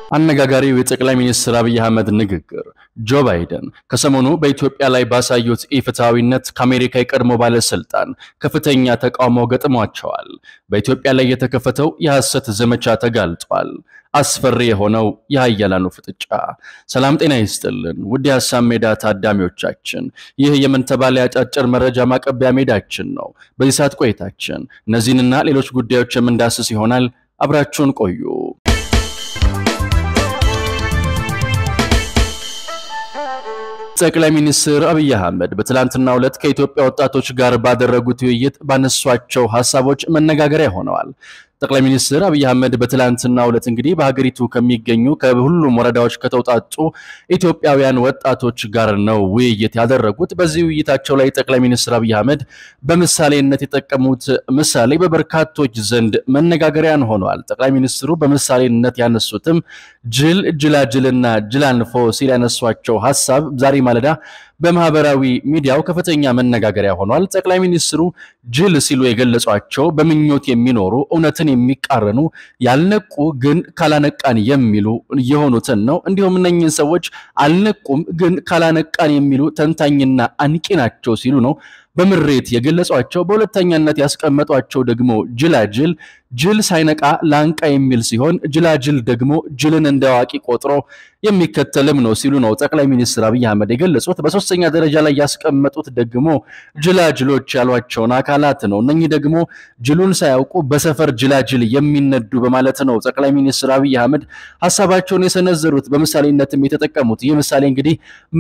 አነጋጋሪው የጠቅላይ ሚኒስትር አብይ አህመድ ንግግር ጆ ባይደን ከሰሞኑ በኢትዮጵያ ላይ ባሳዩት ኢፍትሐዊነት ከአሜሪካ የቀድሞ ባለስልጣን ከፍተኛ ተቃውሞ ገጥሟቸዋል። በኢትዮጵያ ላይ የተከፈተው የሐሰት ዘመቻ ተጋልጧል። አስፈሪ የሆነው የሀያላኑ ፍጥጫ። ሰላም ጤና ይስጥልን ውድ የሀሳብ ሜዳ ታዳሚዎቻችን፣ ይህ የምንተባለ አጫጭር መረጃ ማቀቢያ ሜዳችን ነው። በዚህ ሰዓት ቆይታችን እነዚህንና ሌሎች ጉዳዮች የምንዳስስ ይሆናል። አብራችሁን ቆዩ። ጠቅላይ ሚኒስትር አብይ አህመድ በትላንትናው ዕለት ከኢትዮጵያ ወጣቶች ጋር ባደረጉት ውይይት ባነሷቸው ሀሳቦች መነጋገሪያ ሆነዋል። ጠቅላይ ሚኒስትር አብይ አህመድ በትላንትናው ዕለት እንግዲህ በሀገሪቱ ከሚገኙ ከሁሉም ወረዳዎች ከተውጣጡ ኢትዮጵያውያን ወጣቶች ጋር ነው ውይይት ያደረጉት። በዚህ ውይይታቸው ላይ ጠቅላይ ሚኒስትር አብይ አህመድ በምሳሌነት የጠቀሙት ምሳሌ በበርካቶች ዘንድ መነጋገሪያን ሆነዋል። ጠቅላይ ሚኒስትሩ በምሳሌነት ያነሱትም ጅል፣ ጅላጅልና ጅላንፎ ሲል ያነሷቸው ሀሳብ ዛሬ ማለዳ በማህበራዊ ሚዲያው ከፍተኛ መነጋገሪያ ሆኗል። ጠቅላይ ሚኒስትሩ ጅል ሲሉ የገለጿቸው በምኞት የሚኖሩ እውነትን የሚቃረኑ ያልነቁ ግን ካላነቃን የሚሉ የሆኑትን ነው። እንዲሁም እነኝህን ሰዎች አልነቁም ግን ካላነቃን የሚሉ ተንታኝና አንቂ ናቸው ሲሉ ነው በምሬት የገለጿቸው። በሁለተኛነት ያስቀመጧቸው ደግሞ ጅላጅል ጅል ሳይነቃ ላንቃ የሚል ሲሆን ጅላጅል ደግሞ ጅልን እንደ አዋቂ ቆጥሮ የሚከተልም ነው ሲሉ ነው ጠቅላይ ሚኒስትር አብይ አህመድ የገለጹት። በሶስተኛ ደረጃ ላይ ያስቀመጡት ደግሞ ጅላጅሎች ያሏቸውን አካላት ነው። እነኚህ ደግሞ ጅሉን ሳያውቁ በሰፈር ጅላጅል የሚነዱ በማለት ነው ጠቅላይ ሚኒስትር አብይ አህመድ ሀሳባቸውን የሰነዘሩት በምሳሌነትም የተጠቀሙት። ይህ ምሳሌ እንግዲህ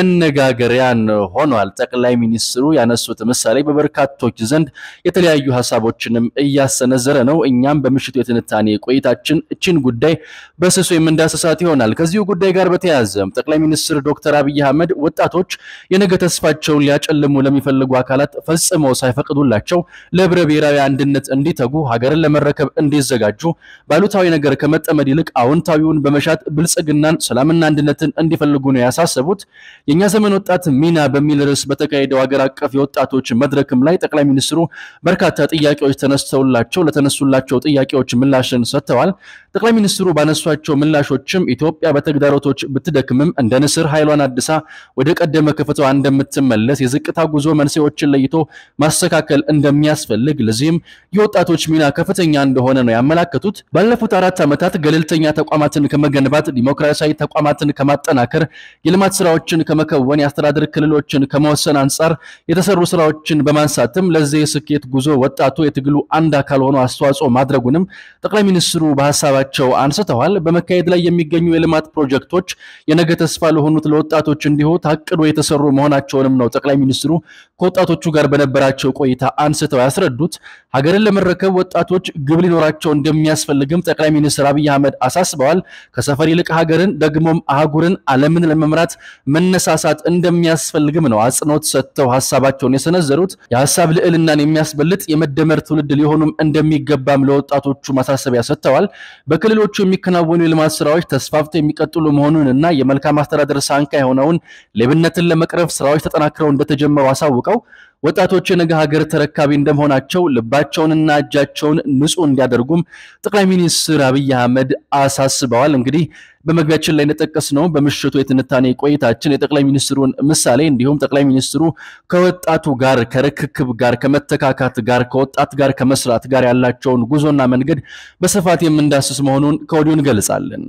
መነጋገሪያን ሆኗል። ጠቅላይ ሚኒስትሩ ያነሱት ምሳሌ በበርካቶች ዘንድ የተለያዩ ሀሳቦችንም እያሰነዘረ ነው። እኛም በምሽቱ የትንታኔ ቆይታችን እችን ጉዳይ በስሱ የምንዳሰሳት ይሆናል። ከዚሁ ጉዳይ ጋር በተያያዘም ጠቅላይ ሚኒስትር ዶክተር አብይ አህመድ ወጣቶች የነገ ተስፋቸውን ሊያጨልሙ ለሚፈልጉ አካላት ፈጽመው ሳይፈቅዱላቸው ለህብረ ብሔራዊ አንድነት እንዲተጉ፣ ሀገርን ለመረከብ እንዲዘጋጁ፣ ባሉታዊ ነገር ከመጠመድ ይልቅ አዎንታዊውን በመሻት ብልጽግናን፣ ሰላምና አንድነትን እንዲፈልጉ ነው ያሳሰቡት። የእኛ ዘመን ወጣት ሚና በሚል ርዕስ በተካሄደው ሀገር አቀፍ የወጣቶች መድረክም ላይ ጠቅላይ ሚኒስትሩ በርካታ ጥያቄዎች ተነስተውላቸው ለተነሱላቸው ጥያቄዎች ምላሽን ሰጥተዋል። ጠቅላይ ሚኒስትሩ ባነሷቸው ምላሾችም ኢትዮጵያ በተግዳሮቶች ብትደክምም እንደ ንስር ኃይሏን አድሳ ወደ ቀደመ ከፍታዋ እንደምትመለስ የዝቅታ ጉዞ መንስኤዎችን ለይቶ ማስተካከል እንደሚያስፈልግ ለዚህም የወጣቶች ሚና ከፍተኛ እንደሆነ ነው ያመላከቱት። ባለፉት አራት ዓመታት ገለልተኛ ተቋማትን ከመገንባት ዲሞክራሲያዊ ተቋማትን ከማጠናከር የልማት ስራዎችን ከመከወን የአስተዳደር ክልሎችን ከመወሰን አንጻር የተሰሩ ስራዎችን በማንሳትም ለዚህ የስኬት ጉዞ ወጣቱ የትግሉ አንድ አካል ሆኖ አስተዋጽኦ ማድረጉንም ጠቅላይ ሚኒስትሩ በሀሳባቸው አንስተዋል። በመካሄድ ላይ የሚገኙ የልማት ፕሮጀክቶች የነገ ተስፋ ለሆኑት ለወጣቶች እንዲሁ ታቅዶ የተሰሩ መሆናቸውንም ነው ጠቅላይ ሚኒስትሩ ከወጣቶቹ ጋር በነበራቸው ቆይታ አንስተው ያስረዱት። ሀገርን ለመረከብ ወጣቶች ግብ ሊኖራቸው እንደሚያስፈልግም ጠቅላይ ሚኒስትር አብይ አህመድ አሳስበዋል። ከሰፈር ይልቅ ሀገርን ደግሞም አህጉርን ዓለምን ለመምራት መነሳሳት እንደሚያስፈልግም ነው አጽንኦት ሰጥተው ሀሳባቸውን የሰነዘሩት። የሀሳብ ልዕልናን የሚያስበልጥ የመደመር ትውልድ ሊሆኑም እንደሚገባም ለወጣቶቹ ማሳሰቢያ ሰጥተዋል። በክልሎቹ የሚከናወኑ የልማት ስራዎች ተስፋፍተው የሚቀጥሉ መሆኑን እና የመልካም አስተዳደር ሳንካ የሆነውን ሌብነትን ለመቅረፍ ስራዎች ተጠናክረው እንደተጀመሩ አሳውቀው ወጣቶች የነገ ሀገር ተረካቢ እንደመሆናቸው ልባቸውንና እጃቸውን ንጹህ እንዲያደርጉም ጠቅላይ ሚኒስትር አብይ አህመድ አሳስበዋል። እንግዲህ በመግቢያችን ላይ እንደጠቀስነው በምሽቱ የትንታኔ ቆይታችን የጠቅላይ ሚኒስትሩን ምሳሌ እንዲሁም ጠቅላይ ሚኒስትሩ ከወጣቱ ጋር ከርክክብ ጋር ከመተካካት ጋር ከወጣት ጋር ከመስራት ጋር ያላቸውን ጉዞና መንገድ በስፋት የምንዳስስ መሆኑን ከወዲሁ እንገልጻለን።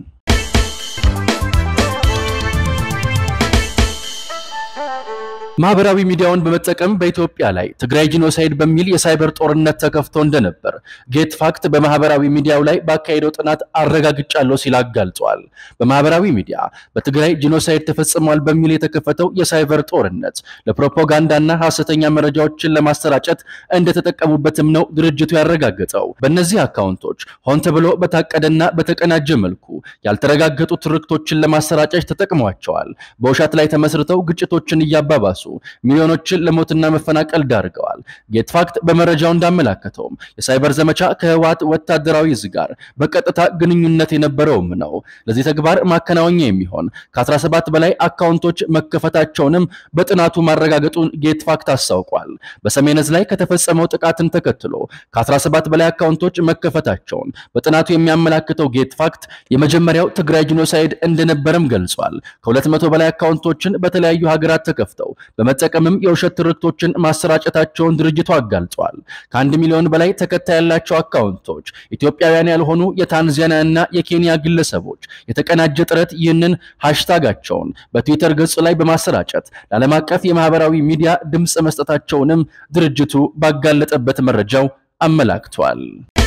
ማህበራዊ ሚዲያውን በመጠቀም በኢትዮጵያ ላይ ትግራይ ጂኖሳይድ በሚል የሳይበር ጦርነት ተከፍቶ እንደነበር ጌት ፋክት በማህበራዊ ሚዲያው ላይ ባካሄደው ጥናት አረጋግጫለሁ ሲል አጋልጿል። በማህበራዊ ሚዲያ በትግራይ ጂኖሳይድ ተፈጽሟል በሚል የተከፈተው የሳይበር ጦርነት ለፕሮፓጋንዳና ሐሰተኛ መረጃዎችን ለማሰራጨት እንደተጠቀሙበትም ነው ድርጅቱ ያረጋገጠው። በእነዚህ አካውንቶች ሆን ተብሎ በታቀደና በተቀናጀ መልኩ ያልተረጋገጡ ትርክቶችን ለማሰራጨት ተጠቅሟቸዋል። በውሸት ላይ ተመስርተው ግጭቶችን እያባባሱ ሚሊዮኖችን ለሞትና መፈናቀል ዳርገዋል። ጌትፋክት በመረጃው እንዳመላከተውም የሳይበር ዘመቻ ከህወሓት ወታደራዊ እዝ ጋር በቀጥታ ግንኙነት የነበረውም ነው። ለዚህ ተግባር ማከናወኛ የሚሆን ከ17 በላይ አካውንቶች መከፈታቸውንም በጥናቱ ማረጋገጡን ጌትፋክት አስታውቋል። በሰሜን ዕዝ ላይ ከተፈጸመው ጥቃትን ተከትሎ ከ17 በላይ አካውንቶች መከፈታቸውን በጥናቱ የሚያመላክተው ጌትፋክት የመጀመሪያው ትግራይ ጂኖሳይድ እንደነበረም ገልጿል። ከ200 በላይ አካውንቶችን በተለያዩ ሀገራት ተከፍተው በመጠቀምም የውሸት ትርክቶችን ማሰራጨታቸውን ድርጅቱ አጋልጧል። ከአንድ ሚሊዮን በላይ ተከታይ ያላቸው አካውንቶች ኢትዮጵያውያን ያልሆኑ የታንዛኒያ እና የኬንያ ግለሰቦች የተቀናጀ ጥረት ይህንን ሃሽታጋቸውን በትዊተር ገጹ ላይ በማሰራጨት ለዓለም አቀፍ የማህበራዊ ሚዲያ ድምፅ መስጠታቸውንም ድርጅቱ ባጋለጠበት መረጃው አመላክቷል።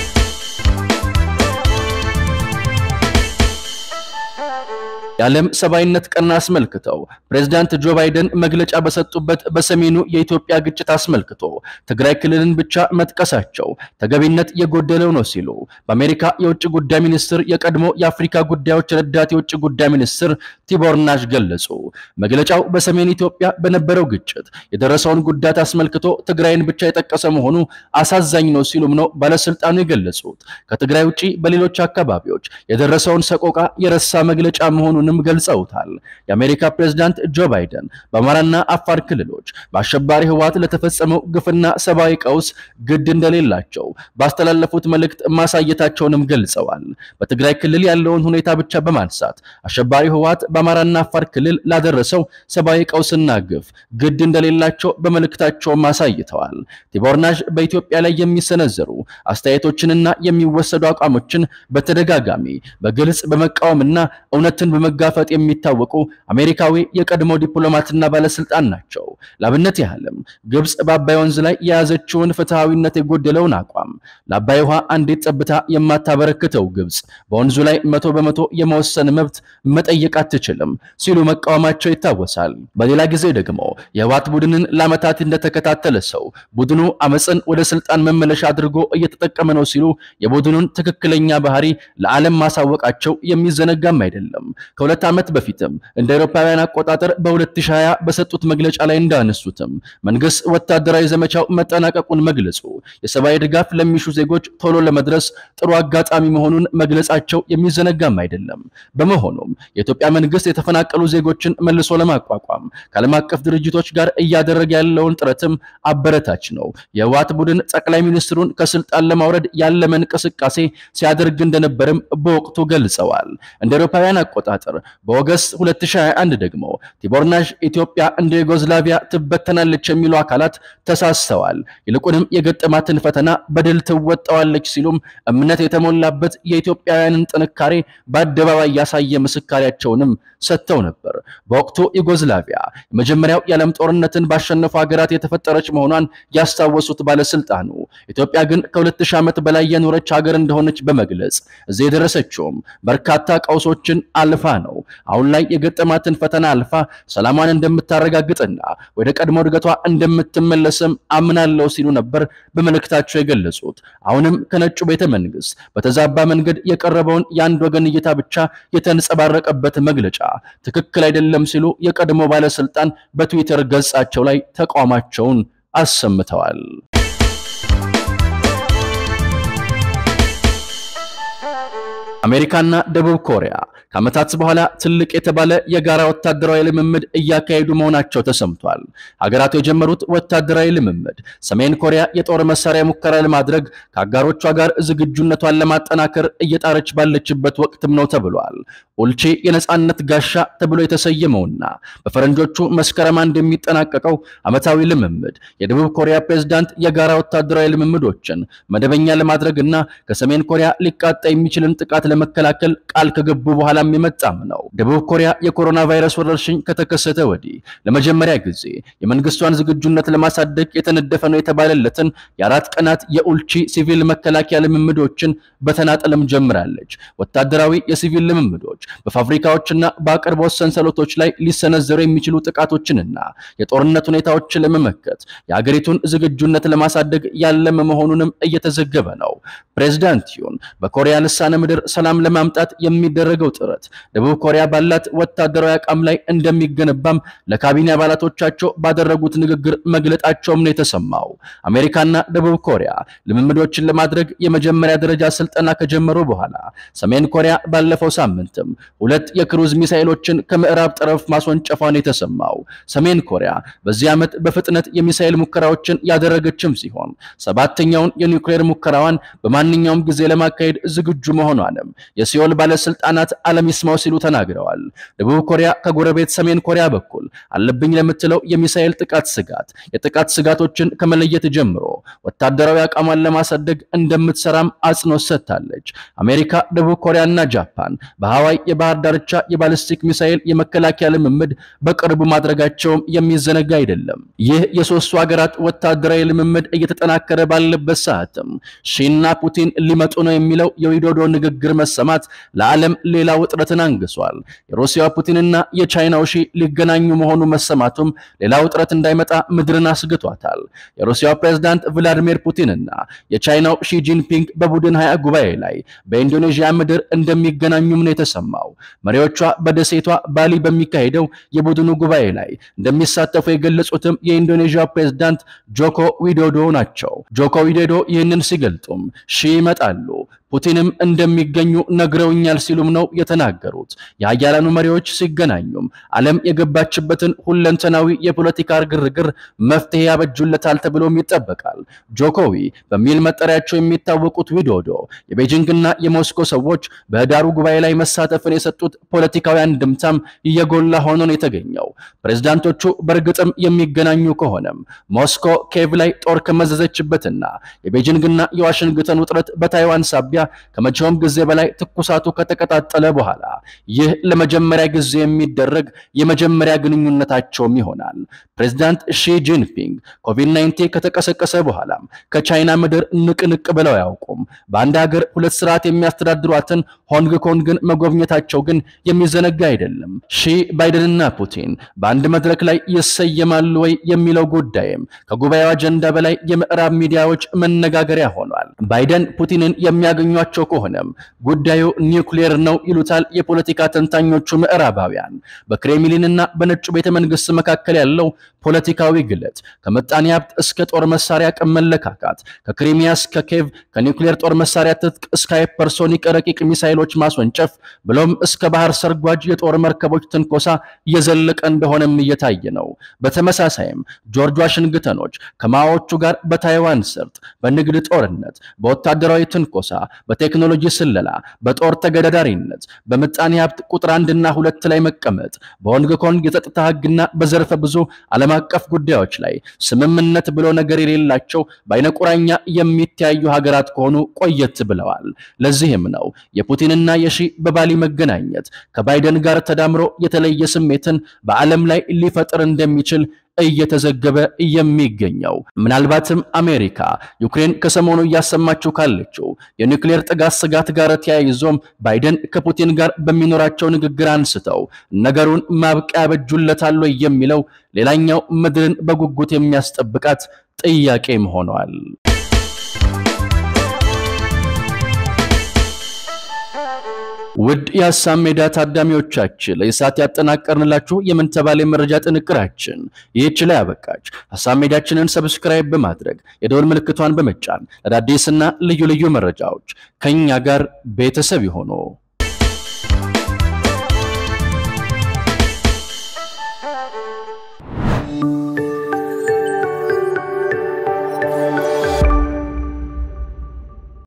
የዓለም ሰብአዊነት ቀን አስመልክተው ፕሬዝዳንት ጆ ባይደን መግለጫ በሰጡበት በሰሜኑ የኢትዮጵያ ግጭት አስመልክቶ ትግራይ ክልልን ብቻ መጥቀሳቸው ተገቢነት የጎደለው ነው ሲሉ በአሜሪካ የውጭ ጉዳይ ሚኒስትር የቀድሞ የአፍሪካ ጉዳዮች ረዳት የውጭ ጉዳይ ሚኒስትር ቲቦር ናሽ ገለጹ። መግለጫው በሰሜን ኢትዮጵያ በነበረው ግጭት የደረሰውን ጉዳት አስመልክቶ ትግራይን ብቻ የጠቀሰ መሆኑ አሳዛኝ ነው ሲሉም ነው ባለስልጣኑ የገለጹት። ከትግራይ ውጪ በሌሎች አካባቢዎች የደረሰውን ሰቆቃ የረሳ መግለጫ መሆኑንም ገልጸውታል። የአሜሪካ ፕሬዝዳንት ጆ ባይደን በአማራና አፋር ክልሎች በአሸባሪ ህወሓት ለተፈጸመው ግፍና ሰብአዊ ቀውስ ግድ እንደሌላቸው ባስተላለፉት መልእክት ማሳየታቸውንም ገልጸዋል። በትግራይ ክልል ያለውን ሁኔታ ብቻ በማንሳት አሸባሪ ህወሓት በአማራና አፋር ክልል ላደረሰው ሰብአዊ ቀውስና ግፍ ግድ እንደሌላቸው በመልእክታቸውም አሳይተዋል። ቲቦር ናሽ በኢትዮጵያ ላይ የሚሰነዘሩ አስተያየቶችንና የሚወሰዱ አቋሞችን በተደጋጋሚ በግልጽ በመቃወምና እውነትን በመጋፈጥ የሚታወቁ አሜሪካዊ የቀድሞ ዲፕሎማትና ባለስልጣን ናቸው። ላብነት ያህልም ግብጽ በአባይ ወንዝ ላይ የያዘችውን ፍትሐዊነት የጎደለውን አቋም ለአባይ ውሃ አንዲት ጠብታ የማታበረክተው ግብጽ በወንዙ ላይ መቶ በመቶ የመወሰን መብት መጠየቅ አትችልም ሲሉ መቃወማቸው ይታወሳል። በሌላ ጊዜ ደግሞ የህወሓት ቡድንን ለዓመታት እንደተከታተለ ሰው ቡድኑ አመፅን ወደ ስልጣን መመለሻ አድርጎ እየተጠቀመ ነው ሲሉ የቡድኑን ትክክለኛ ባህሪ ለዓለም ማሳወቃቸው የሚዘነጋም አይደለም። ከሁለት ዓመት በፊትም እንደ አውሮፓውያን አቆጣጠር በ2020 በሰጡት መግለጫ ላይ እንዳነሱትም መንግስት ወታደራዊ ዘመቻው መጠናቀቁን መግለጹ የሰብአዊ ድጋፍ ለሚሹ ዜጎች ቶሎ ለመድረስ ጥሩ አጋጣሚ መሆኑን መግለጻቸው የሚዘነጋም አይደለም። በመሆኑም የኢትዮጵያ መንግስት የተፈናቀሉ ዜጎችን መልሶ ለማቋቋም ከዓለም አቀፍ ድርጅቶች ጋር እያደረገ ያለውን ጥረትም አበረታች ነው። የህወሓት ቡድን ጠቅላይ ሚኒስትሩን ከስልጣን ለማውረድ ያለመ እንቅስቃሴ ሲያደርግ እንደነበርም በወቅቱ ገልጸዋል። እንደ አውሮፓውያን አቆጣጠር በኦገስት 2021 ደግሞ ቲቦር ናሽ ኢትዮጵያ እንደ ዩጎዝላቪያ ትበተናለች የሚሉ አካላት ተሳስተዋል፣ ይልቁንም የገጠማትን ፈተና በድል ትወጣዋለች ሲሉም እምነት የተሞላበት የኢትዮጵያውያንን ጥንካሬ በአደባባይ ያሳየ ምስካሪያቸውንም ሰጥተው ነበር። በወቅቱ ዩጎዝላቪያ የመጀመሪያው የዓለም ጦርነትን ባሸነፉ ሀገራት የተፈጠረች መሆኗን ያስታወሱት ባለስልጣኑ ኢትዮጵያ ግን ከ2000 ዓመት በላይ የኖረች ሀገር እንደሆነች በመግለጽ እዚህ የደረሰችውም በርካታ ቀውሶችን አልፋ ነው። አሁን ላይ የገጠማትን ፈተና አልፋ ሰላሟን እንደምታረጋግጥና ወደ ቀድሞ እድገቷ እንደምትመለስም አምናለሁ ሲሉ ነበር በመልእክታቸው የገለጹት። አሁንም ከነጩ ቤተ መንግስት በተዛባ መንገድ የቀረበውን የአንድ ወገን እይታ ብቻ የተንጸባረቀበት መግለጫ ትክክል አይደለም ሲሉ የቀድሞ ባለስልጣን በትዊተር ገጻቸው ላይ ተቃውሟቸውን አሰምተዋል። አሜሪካና ደቡብ ኮሪያ ከዓመታት በኋላ ትልቅ የተባለ የጋራ ወታደራዊ ልምምድ እያካሄዱ መሆናቸው ተሰምቷል። ሀገራቱ የጀመሩት ወታደራዊ ልምምድ ሰሜን ኮሪያ የጦር መሳሪያ ሙከራ ለማድረግ ከአጋሮቿ ጋር ዝግጁነቷን ለማጠናከር እየጣረች ባለችበት ወቅትም ነው ተብሏል። ኡልቺ የነጻነት ጋሻ ተብሎ የተሰየመውና በፈረንጆቹ መስከረም አንድ የሚጠናቀቀው ዓመታዊ ልምምድ የደቡብ ኮሪያ ፕሬዝዳንት የጋራ ወታደራዊ ልምምዶችን መደበኛ ለማድረግና ከሰሜን ኮሪያ ሊቃጣ የሚችልን ጥቃት ለመከላከል ቃል ከገቡ በኋላም የመጣም ነው። ደቡብ ኮሪያ የኮሮና ቫይረስ ወረርሽኝ ከተከሰተ ወዲህ ለመጀመሪያ ጊዜ የመንግስቷን ዝግጁነት ለማሳደግ የተነደፈ ነው የተባለለትን የአራት ቀናት የኡልቺ ሲቪል መከላከያ ልምምዶችን በተናጠልም ጀምራለች። ወታደራዊ የሲቪል ልምምዶች በፋብሪካዎችና በአቅርቦት ሰንሰለቶች ላይ ሊሰነዘሩ የሚችሉ ጥቃቶችንና የጦርነት ሁኔታዎችን ለመመከት የሀገሪቱን ዝግጁነት ለማሳደግ ያለመ መሆኑንም እየተዘገበ ነው። ፕሬዝዳንት ዩን በኮሪያ ልሳነ ምድር ሰላም ለማምጣት የሚደረገው ጥረት ደቡብ ኮሪያ ባላት ወታደራዊ አቋም ላይ እንደሚገነባም ለካቢኔ አባላቶቻቸው ባደረጉት ንግግር መግለጣቸውም ነው የተሰማው። አሜሪካና ደቡብ ኮሪያ ልምምዶችን ለማድረግ የመጀመሪያ ደረጃ ስልጠና ከጀመሩ በኋላ ሰሜን ኮሪያ ባለፈው ሳምንትም ሁለት የክሩዝ ሚሳኤሎችን ከምዕራብ ጠረፍ ማስወንጨፏን የተሰማው። ሰሜን ኮሪያ በዚህ ዓመት በፍጥነት የሚሳኤል ሙከራዎችን ያደረገችም ሲሆን ሰባተኛውን የኒውክሌር ሙከራዋን በማንኛውም ጊዜ ለማካሄድ ዝግጁ መሆኗንም የሲኦል ባለስልጣናት ዓለም ይስማው ሲሉ ተናግረዋል። ደቡብ ኮሪያ ከጎረቤት ሰሜን ኮሪያ በኩል አለብኝ ለምትለው የሚሳኤል ጥቃት ስጋት የጥቃት ስጋቶችን ከመለየት ጀምሮ ወታደራዊ አቋሟን ለማሳደግ እንደምትሰራም አጽንኦት ሰጥታለች። አሜሪካ፣ ደቡብ ኮሪያና ጃፓን በሐዋይ የባህር ዳርቻ የባሊስቲክ ሚሳኤል የመከላከያ ልምምድ በቅርቡ ማድረጋቸውም የሚዘነጋ አይደለም። ይህ የሶስቱ ሀገራት ወታደራዊ ልምምድ እየተጠናከረ ባለበት ሰዓትም ሺና ፑቲን ሊመጡ ነው የሚለው የዊዶዶ ንግግር መሰማት ለዓለም ሌላ ውጥረትን አንግሷል። የሩሲያ ፑቲንና የቻይናው ሺ ሊገናኙ መሆኑ መሰማቱም ሌላ ውጥረት እንዳይመጣ ምድርን አስግቷታል። የሩሲያው ፕሬዝዳንት ቭላዲሚር ፑቲንና የቻይናው ሺ ጂንፒንግ በቡድን ሀያ ጉባኤ ላይ በኢንዶኔዥያ ምድር እንደሚገናኙም ነው የተሰማው። መሪዎቿ በደሴቷ ባሊ በሚካሄደው የቡድኑ ጉባኤ ላይ እንደሚሳተፉ የገለጹትም የኢንዶኔዥያ ፕሬዝዳንት ጆኮ ዊዶዶ ናቸው። ጆኮ ዊዶዶ ይህንን ሲገልጡም ሺ ይመጣሉ ፑቲንም እንደሚገኙ ነግረውኛል ሲሉም ነው የተናገሩት። የሀያላኑ መሪዎች ሲገናኙም ዓለም የገባችበትን ሁለንተናዊ የፖለቲካ ግርግር መፍትሄ ያበጁለታል ተብሎም ይጠበቃል። ጆኮዊ በሚል መጠሪያቸው የሚታወቁት ዊዶዶ የቤጂንግና የሞስኮ ሰዎች በህዳሩ ጉባኤ ላይ መሳተፍን የሰጡት ፖለቲካዊ አንድምታም እየጎላ ሆኖ ነው የተገኘው። ፕሬዝዳንቶቹ በእርግጥም የሚገናኙ ከሆነም ሞስኮ ኬቭ ላይ ጦር ከመዘዘችበትና የቤጂንግና የዋሽንግተን ውጥረት በታይዋን ሳቢያ ከመቼውም ጊዜ በላይ ትኩሳቱ ከተቀጣጠለ በኋላ ይህ ለመጀመሪያ ጊዜ የሚደረግ የመጀመሪያ ግንኙነታቸውም ይሆናል። ፕሬዝዳንት ሺ ጂንፒንግ ኮቪድ-19 ከተቀሰቀሰ በኋላም ከቻይና ምድር ንቅንቅ ብለው አያውቁም። በአንድ ሀገር ሁለት ስርዓት የሚያስተዳድሯትን ሆንግ ኮንግን መጎብኘታቸው ግን የሚዘነጋ አይደለም። ሺ ባይደንና ፑቲን በአንድ መድረክ ላይ ይሰየማሉ ወይ የሚለው ጉዳይም ከጉባኤው አጀንዳ በላይ የምዕራብ ሚዲያዎች መነጋገሪያ ሆኗል። ባይደን ፑቲንን የሚያገኟቸው ከሆነም ጉዳዩ ኒውክሌር ነው ይሉታል የፖለቲካ ተንታኞቹ ምዕራባውያን። በክሬምሊንና በነጩ ቤተ መንግስት መካከል ያለው ፖለቲካዊ ግለት ከምጣኔ ሀብት እስከ ጦር መሳሪያ አቅም መለካካት፣ ከክሪሚያ እስከ ኬቭ፣ ከኒውክሌር ጦር መሳሪያ ትጥቅ እስከ ሃይፐርሶኒክ ረቂቅ ሚሳይሎች ማስወንጨፍ ብሎም እስከ ባህር ሰርጓጅ የጦር መርከቦች ትንኮሳ እየዘለቀ እንደሆነም እየታየ ነው። በተመሳሳይም ጆርጅ ዋሽንግተኖች ከማዎቹ ጋር በታይዋን ሰርጥ በንግድ ጦርነት፣ በወታደራዊ ትንኮሳ፣ በቴክኖሎጂ ስለላ፣ በጦር ተገዳዳሪነት፣ በምጣኔ ሀብት ቁጥር አንድና ሁለት ላይ መቀመጥ፣ በሆንግ ኮንግ የጸጥታ ህግና በዘርፈ ብዙ ዓለም አቀፍ ጉዳዮች ላይ ስምምነት ብሎ ነገር የሌላቸው በአይነ ቁራኛ የሚተያዩ ሀገራት ከሆኑ ቆየት ብለዋል። ለዚህም ነው የፑቲንና የሺ በባሊ መገናኘት ከባይደን ጋር ተዳምሮ የተለየ ስሜትን በዓለም ላይ ሊፈጥር እንደሚችል እየተዘገበ የሚገኘው ምናልባትም አሜሪካ ዩክሬን ከሰሞኑ እያሰማችው ካለችው የኒውክሌር ጥቃት ስጋት ጋር ተያይዞም ባይደን ከፑቲን ጋር በሚኖራቸው ንግግር አንስተው ነገሩን ማብቂያ ያበጁለታል የሚለው ሌላኛው ምድርን በጉጉት የሚያስጠብቃት ጥያቄም ሆኗል። ውድ የሀሳብ ሜዳ ታዳሚዎቻችን ለሰዓት ያጠናቀርንላችሁ የምን ተባለ መረጃ ጥንቅራችን ይህች ላይ አበቃች። ሀሳብ ሜዳችንን ሰብስክራይብ በማድረግ የደወል ምልክቷን በመጫን አዳዲስና ልዩ ልዩ መረጃዎች ከኛ ጋር ቤተሰብ ይሆኑ።